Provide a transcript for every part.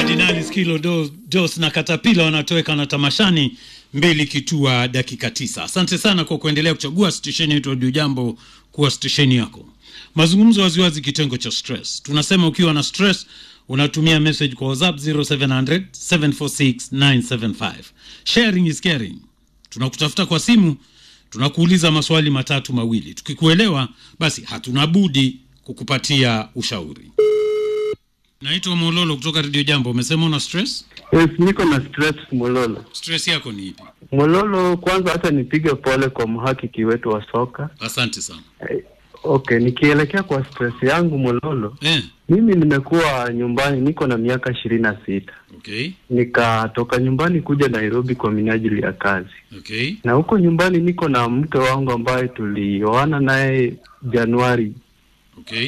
Kardinali Skilo Do- Dos na Katapila wanatoweka na tamashani mbili kitua dakika tisa. Asante sana kwa kuendelea kuchagua stesheni yetu Radio Jambo kuwa stesheni yako. Mazungumzo waziwazi, kitengo cha stress. Tunasema ukiwa na stress unatumia message kwa WhatsApp 0700 746 975. Sharing is caring. Tunakutafuta kwa simu, tunakuuliza maswali matatu mawili. Tukikuelewa basi hatuna budi kukupatia ushauri. Naitwa Mololo kutoka Radio Jambo. Umesema una stress? Yes, niko na stress Mololo. Stress yako ni ipi? Mololo, kwanza hata nipige pole kwa mhakiki wetu wa soka. Asante sana. Eh, Okay, nikielekea kwa stress yangu Mololo, Eh, mimi nimekuwa nyumbani, niko na miaka ishirini na sita. okay, Nikatoka nyumbani kuja Nairobi kwa minajili ya kazi, okay, na huko nyumbani niko na mke wangu ambaye tulioana naye Januari okay.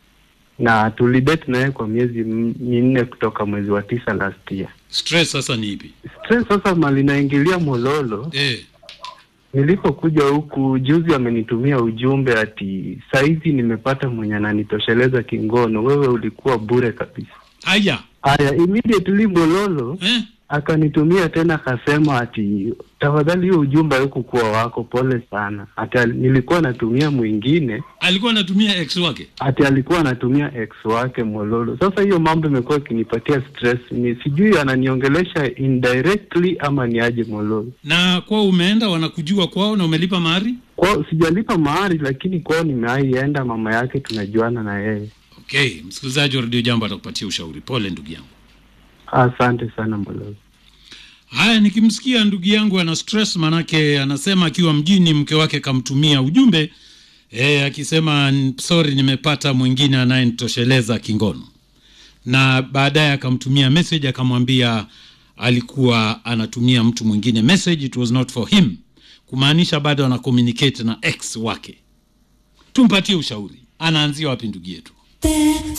na tulidate naye kwa miezi m- minne kutoka mwezi wa tisa last year. Stress sasa ni ipi? Stress sasa mali naingilia Mololo, Eh, Nilipokuja huku juzi amenitumia ujumbe ati saizi nimepata mwenye ananitosheleza kingono, wewe ulikuwa bure kabisa. aya. Aya, immediately Mololo Eh, akanitumia tena akasema ati tafadhali, hiyo ujumbe haikukuwa wako, pole sana. Ati al- nilikuwa natumia mwingine, alikuwa anatumia ex wake. ati alikuwa anatumia ex wake Mololo. Sasa hiyo mambo imekuwa ikinipatia stress, ni sijui ananiongelesha indirectly ama ni aje Mololo. Na kwao umeenda, wanakujua kwao na umelipa mahari? Kwao sijalipa mahari, lakini kwao nimewaienda, mama yake tunajuana na yeye. Okay, msikilizaji wa Radio Jambo atakupatia ushauri. Pole ndugu yangu. Asante sana Mololo. Haya, nikimsikia ndugu yangu ana stress, manake anasema akiwa mjini mke wake kamtumia ujumbe e, akisema "N- sorry, nimepata mwingine anayenitosheleza kingono, na baadaye akamtumia message akamwambia alikuwa anatumia mtu mwingine message, it was not for him, kumaanisha bado ana communicate na ex wake. Tumpatie ushauri, anaanzia wapi ndugu yetu?